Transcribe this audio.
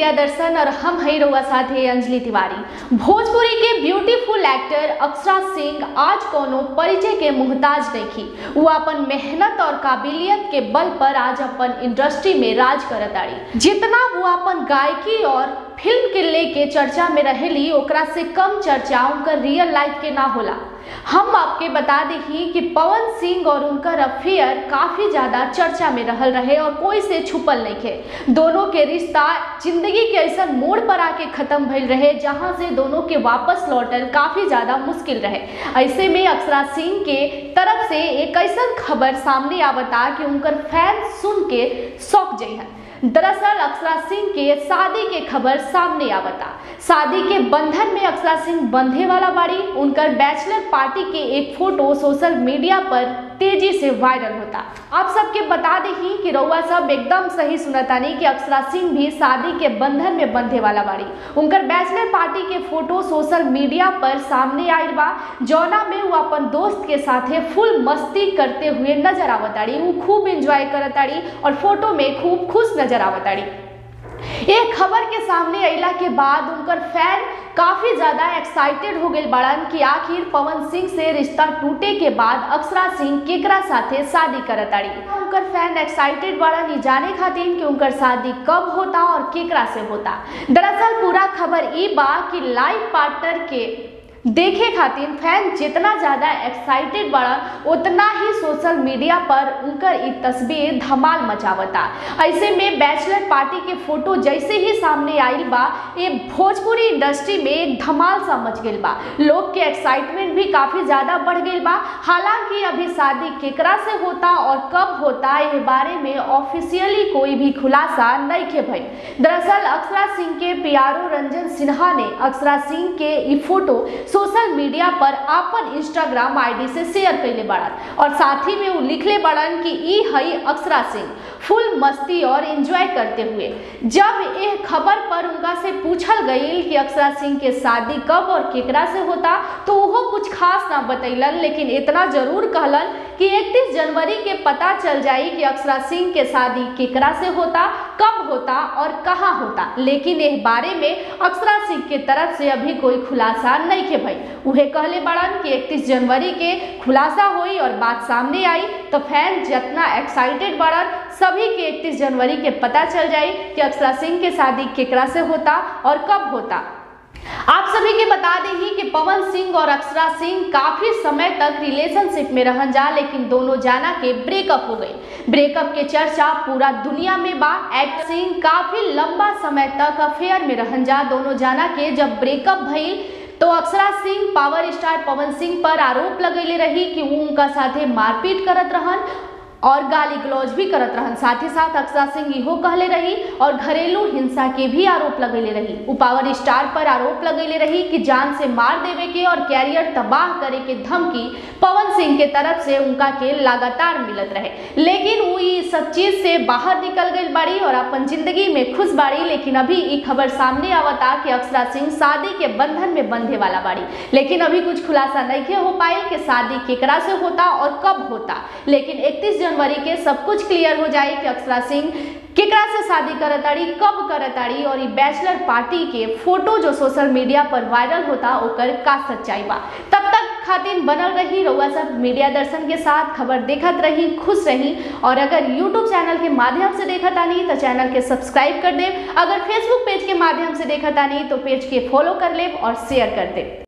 media दर्शन और हम हई रउआ साथे अंजलि तिवारी भोजपुरी के ब्यूटीफुल एक्टर अक्षरा सिंह आज कोनो परिचय के मुहताज नहीं वो अपन मेहनत और काबिलियत के बल पर आज अपन इंडस्ट्री में राज करताड़ी जितना वो अपन गायकी और फिल्म के लेके चर्चा में रहेली ओकरा से कम चर्चा उनकर रियल लाइफ के ना होला हम आपके बता दी कि पवन सिंह और उनकर अफेयर काफी ज्यादा चर्चा में रहल रहे और कोई से छुपल नहीं थे दोनों के रिश्ता जिंदगी के ऐसा मोड़ पर आके खत्म भइल रहे जहां से दोनों के वापस लौटल काफी ज्यादा मुश्किल रहे ऐसे में अक्षरा सिंह के तरफ से एक ऐसा खबर सामने आवता कि उनकर फैन सुन के शौक जइहन दरअसल अक्षरा सिंह के शादी के खबर सामने आवता शादी के बंधन में अक्षरा सिंह बंधे वाला बाड़ी उनकर बैचलर पार्टी के एक फोटो सोशल मीडिया पर तेजी से वायरल होता आप सबके बता दी कि रउआ सब एकदम सही सुनतानी कि अक्षरा सिंह भी शादी के बंधन में बंधे वाला बाड़ी उनकर बैचलर पार्टी के फोटो सोशल मीडिया पर सामने आयल बा जौना में वो अपन दोस्त के साथे फुल मस्ती करते हुए नजर आवताड़ी वो खूब एंजॉय करताड़ी और फोटो में खूब खुश नजर आवताड़ी एक खबर के सामने अला के बाद उनकर फैन काफी ज्यादा एक्साइटेड हो गए बड़न कि आखिर पवन सिंह से रिश्ता टूटे के बाद अक्षरा सिंह केकरा साथे शादी करताड़ी उनकर फैन एक्साइटेड बड़न ये जाने खातिर कि उनकर शादी कब होता और केकरा से होता दरअसल पूरा खबर ई बा कि लाइफ पार्टनर के देखे खातिर फैन जितना ज़्यादा एक्साइटेड बड़ा उतना ही सोशल मीडिया पर उनकर ई तस्वीर धमाल मचावता ऐसे में बैचलर पार्टी के फोटो जैसे ही सामने आयल बा ये भोजपुरी इंडस्ट्री में एक धमाल सा मच गई बा लोग के एक्साइटमेंट भी काफ़ी ज़्यादा बढ़ गई बा हालांकि अभी शादी केकरा से होता और कब होता ये बारे में ऑफिशियली कोई भी खुलासा नहीं के भई दरअसल अक्षरा सिंह के पियारो रंजन सिन्हा ने अक्षरा सिंह के ई फोटो सोशल मीडिया पर अपन इंस्टाग्राम आईडी से शेयर कैले बड़न और साथ ही में वो लिखले बड़न कि ई हई अक्षरा सिंह फुल मस्ती और एंजॉय करते हुए जब यह खबर पर उनका से पूछल गई कि अक्षरा सिंह के शादी कब और केकरा से होता तो वो कुछ खास ना बतैलन लेकिन इतना जरूर कहलन कि 31 जनवरी के पता चल जाई कि अक्षरा सिंह के शादी केकरा से होता कब होता और कहाँ होता लेकिन इस बारे में अक्षरा सिंह के तरफ से अभी कोई खुलासा नहीं के भाई उहे कहले बड़न कि 31 जनवरी के खुलासा हुई और बात सामने आई तो फैन जितना एक्साइटेड बड़न सभी के 31 जनवरी के पता चल जाई कि अक्षरा सिंह के शादी केकरा से होता और कब होता आप सभी के बता दें कि पवन सिंह और अक्षरा सिंह काफी समय तक रिलेशनशिप में रहन जा लेकिन दोनों जाना के ब्रेकअप हो गई ब्रेकअप के चर्चा पूरा दुनिया में बा एक्टर सिंह काफी लंबा समय तक अफेयर में रहन जा दोनों जाना के जब ब्रेकअप भइल तो अक्षरा सिंह पावर स्टार पवन सिंह पर आरोप लगैले रही कि वो उनका साथे मारपीट करत रहन और गाली गलौज भी करत रहन साथ ही साथ अक्षरा सिंह इहो कहले रही और घरेलू हिंसा के भी आरोप लगैले रही उ पावर स्टार पर आरोप लगैले रही कि जान से मार देवे के और कैरियर तबाह करे के धमकी पवन सिंह के तरफ से उनका के लगातार मिलत रहे लेकिन वो इस सब चीज से बाहर निकल गई बाड़ी और अपन जिंदगी में खुश बाड़ी लेकिन अभी ये खबर सामने आवता कि अक्षरा सिंह शादी के बंधन में बंधे वाला बाड़ी लेकिन अभी कुछ खुलासा नहीं हो पाई कि शादी केकरा से होता और कब होता लेकिन इकतीस जनवरी के सब कुछ क्लियर हो जाए कि अक्षरा सिंह केकरा से शादी करताड़ी कब करताड़ी और ये बैचलर पार्टी के फोटो जो सोशल मीडिया पर वायरल होता ओकर का सच्चाई बा तब तक खातिर बनल रही रउआ सब मीडिया दर्शन के साथ खबर देखत रही खुश रही और अगर यूट्यूब चैनल के माध्यम से देखत आनी तो चैनल के सब्सक्राइब कर दे अगर फेसबुक पेज के माध्यम से देखत आनी तो पेज के फॉलो कर ले और शेयर कर दे